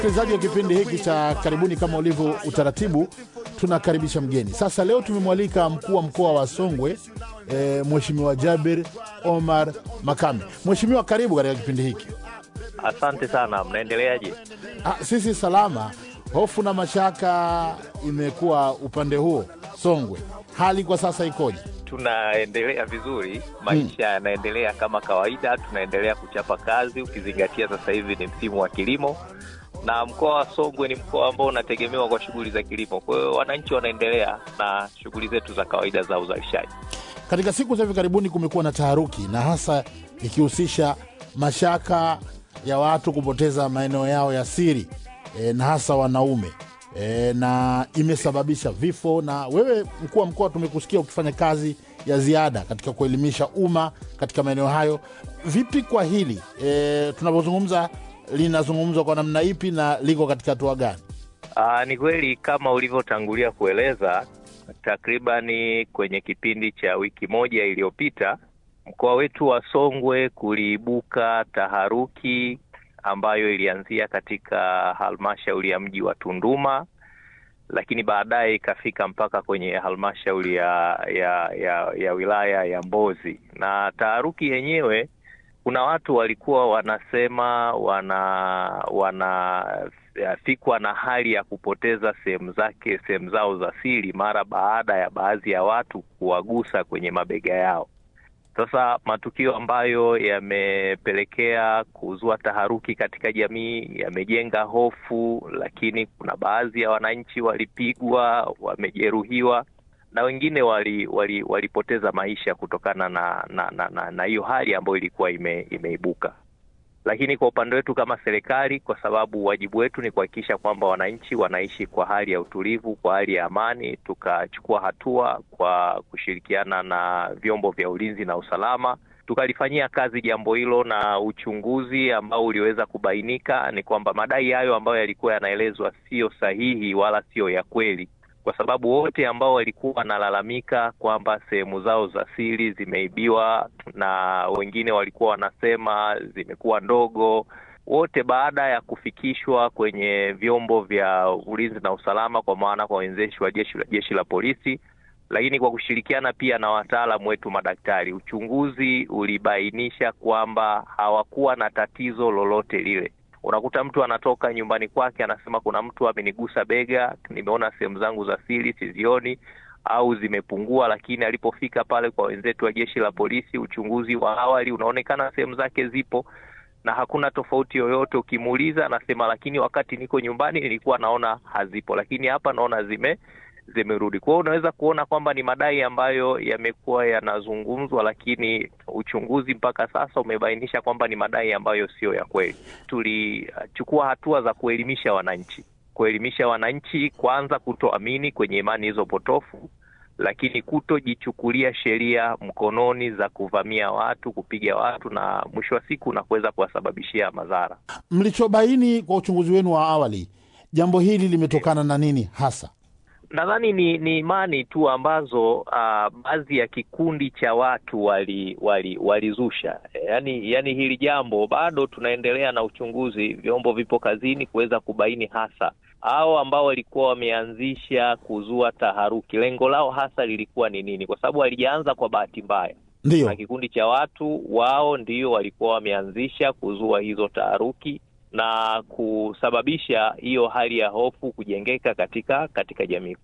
Msikilizaji wa kipindi hiki cha karibuni, kama ulivyo utaratibu, tunakaribisha mgeni. Sasa leo tumemwalika mkuu wa mkoa wa Songwe e, Mheshimiwa Jabir Omar Makame. Mheshimiwa, karibu katika kipindi hiki. Asante sana, mnaendeleaje? Ah, sisi salama. Hofu na mashaka imekuwa upande huo Songwe, hali kwa sasa ikoje? Tunaendelea vizuri, maisha yanaendelea kama kawaida, tunaendelea kuchapa kazi, ukizingatia sasa hivi ni msimu wa kilimo na mkoa wa Songwe ni mkoa ambao unategemewa kwa shughuli za kilimo. Kwa hiyo wananchi wanaendelea na shughuli zetu za kawaida za uzalishaji. Katika siku za hivi karibuni kumekuwa na taharuki na hasa ikihusisha mashaka ya watu kupoteza maeneo yao ya siri e, na hasa wanaume e, na imesababisha vifo. Na wewe mkuu wa mkoa, tumekusikia ukifanya kazi ya ziada katika kuelimisha umma katika maeneo hayo. Vipi kwa hili e, tunapozungumza linazungumzwa kwa namna ipi na liko katika hatua gani? Aa, ni kweli kama ulivyotangulia kueleza, takribani kwenye kipindi cha wiki moja iliyopita mkoa wetu wa Songwe kuliibuka taharuki ambayo ilianzia katika halmashauri ya mji wa Tunduma, lakini baadaye ikafika mpaka kwenye halmashauri ya, ya, ya, ya wilaya ya Mbozi. Na taharuki yenyewe kuna watu walikuwa wanasema wana wanafikwa na hali ya kupoteza sehemu zake sehemu zao za siri mara baada ya baadhi ya watu kuwagusa kwenye mabega yao. Sasa matukio ambayo yamepelekea kuzua taharuki katika jamii yamejenga hofu, lakini kuna baadhi ya wananchi walipigwa, wamejeruhiwa na wengine wali, wali, walipoteza maisha kutokana na na na, na, na hiyo hali ambayo ilikuwa ime, imeibuka. Lakini kwa upande wetu kama serikali, kwa sababu wajibu wetu ni kuhakikisha kwamba wananchi wanaishi kwa hali ya utulivu, kwa hali ya amani, tukachukua hatua kwa kushirikiana na vyombo vya ulinzi na usalama, tukalifanyia kazi jambo hilo, na uchunguzi ambao uliweza kubainika ni kwamba madai hayo ambayo yalikuwa yanaelezwa siyo sahihi wala siyo ya kweli kwa sababu wote ambao walikuwa wanalalamika kwamba sehemu zao za siri zimeibiwa na wengine walikuwa wanasema zimekuwa ndogo, wote baada ya kufikishwa kwenye vyombo vya ulinzi na usalama, kwa maana kwa wenzeshi wa jeshi la jeshi la polisi, lakini kwa kushirikiana pia na wataalamu wetu madaktari, uchunguzi ulibainisha kwamba hawakuwa na tatizo lolote lile. Unakuta mtu anatoka nyumbani kwake anasema kuna mtu amenigusa bega, nimeona sehemu zangu za siri sizioni au zimepungua, lakini alipofika pale kwa wenzetu wa jeshi la polisi, uchunguzi wa awali unaonekana sehemu zake zipo na hakuna tofauti yoyote. Ukimuuliza anasema, lakini wakati niko nyumbani nilikuwa naona hazipo, lakini hapa naona zime zimerudi. Kwa hiyo unaweza kuona kwamba ni madai ambayo yamekuwa yanazungumzwa, lakini uchunguzi mpaka sasa umebainisha kwamba ni madai ambayo siyo ya kweli. Tulichukua hatua za kuelimisha wananchi, kuelimisha wananchi kwanza kutoamini kwenye imani hizo potofu, lakini kutojichukulia sheria mkononi za kuvamia watu, kupiga watu na mwisho wa siku na kuweza kuwasababishia madhara. Mlichobaini kwa uchunguzi wenu wa awali, jambo hili limetokana na nini hasa? Nadhani ni ni imani tu ambazo uh, baadhi ya kikundi cha watu wali wali walizusha. Yani, yani hili jambo bado tunaendelea na uchunguzi, vyombo vipo kazini kuweza kubaini hasa hao ambao walikuwa wameanzisha kuzua taharuki, lengo lao hasa lilikuwa ni nini, kwa sababu walijaanza kwa bahati mbaya. Ndio Na kikundi cha watu wao ndio walikuwa wameanzisha kuzua hizo taharuki na kusababisha hiyo hali ya hofu kujengeka katika katika jamii.